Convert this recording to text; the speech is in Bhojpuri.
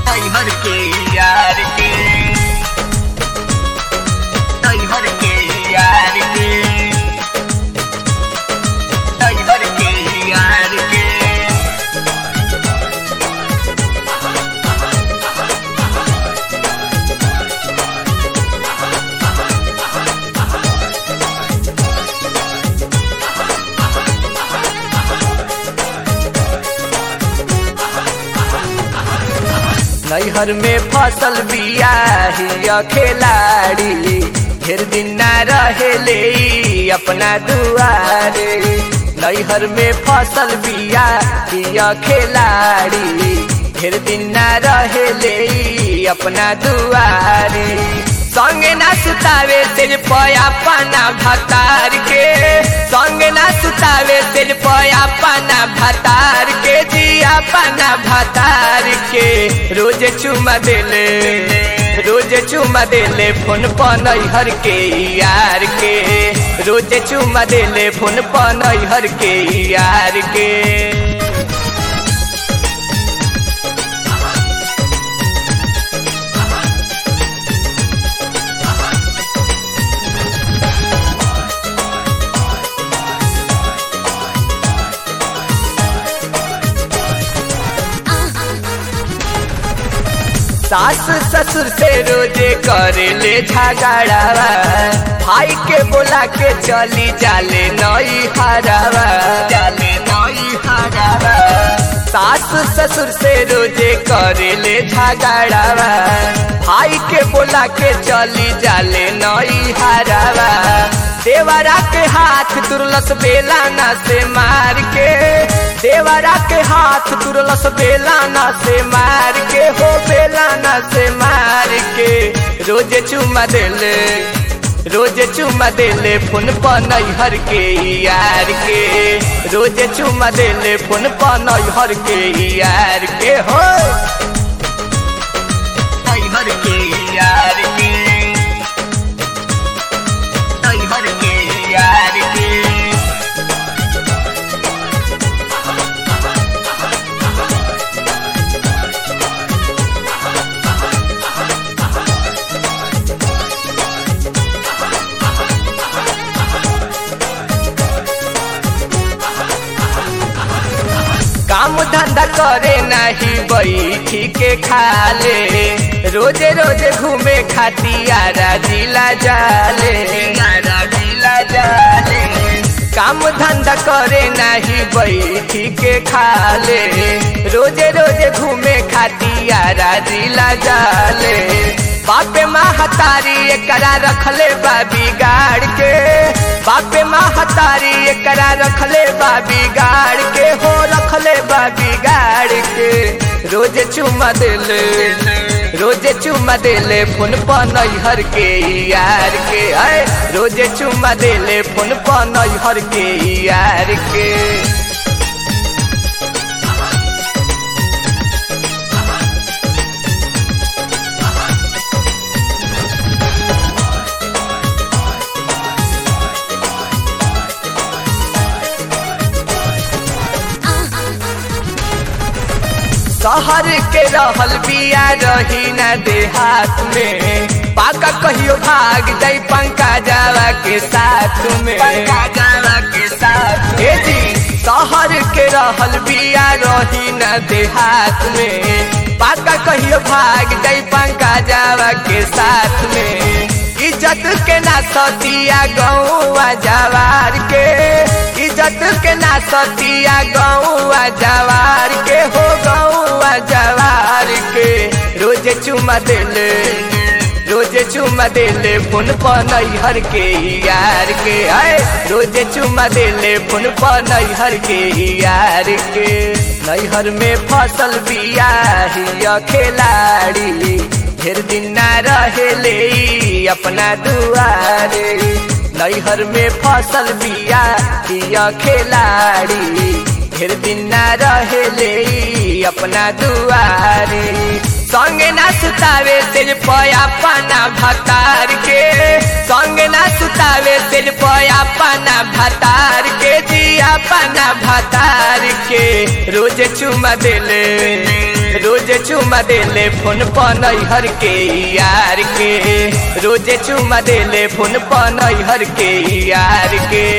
हर के यार के हर के यार के हर के यार के नैहर में फसल बिया हिया खिलाड़ी ढेर दिन ना रहेले ई अपना दुआरे नैहर में फसल बिया हिया खिलाड़ी ढेर दिन ना रहेले ई अपना दुआरे संगे ना सुतावे तेज पया पाना भतार के संगे ना सुतावे तेज पया पाना भतार के जिया पाना भतार के रोज चुमा देले रोज चुमा देले फोन पर हर के यार के रोज चुमा देले फोन पर हर के यार के सास ससुर से रोजे करेले झगड़ावा भाई के बोला के चली जाले नई हरावा जाले नई हरावा सास ससुर से रोजे करेले झगड़ावा भाई के बोला के चली जाले नई हरावा देवरा के हाथ तुरलस बेलाना से मार के देवरा के हाथ तुरलस बेलाना से मार के हो बेलाना से मार के रोज चुमा देले रोज चुमा देले फोन पर नैहर के यार के रोज चुमा देले फोन पर नैहर के यार के हो हर के यार के हर के यार के काम धंधा करे नहीं बैठी के खाले रोजे रोजे घूमे खातियारा जिला जाले यारा दिला जाले काम धंधा करे नहीं बैठी के खाले रोजे रोजे घूमे खातियारा जिला जाले बापे महतारी एकरा रखले बा बिगाड़ के बापे महतारी एकरा रखले बा बिगाड़ के हो रखले बा बिगाड़ के रोज चुमा देले रोज चुमा देले फोन पर नैहर के यार के आए रोज चुमा देले फोन पर नैहर के यार के शहर के रहल बिया रही न देहात में पाका कहियो भाग जाई पंका जावा के साथ में पंका जावा के साथ हे जी शहर के रहल बिया रही न देहात में पाका कहियो भाग जाई पंका जावा के साथ में इज्जत के ना सतिया गौआ जवार के इज्जत के ना सतिया गौआ जवार के हो गौआ जवार के रोज चुमा देले रोज चुमा देले फोन पर नैहर के यार के आए रोज चुमा देले फोन पर नैहर के यार के नैहर में फसल बिया हिया खिलाड़ी ढेर दिन ना रहेले ई अपना दुआरे नैहर में फसल बिया हिया खिलाड़ी ढेर दिन ना रहेले ई अपना दुआरे संगे ना सुतावे तेज पया पाना भतार के संगे ना सुतावे तेज पया पाना भतार के जिया पाना भतार के रोज चुमा देले रोज चुमा देले फोन पनहर के यार के रोज चुमा देले फोन पनहर के यार के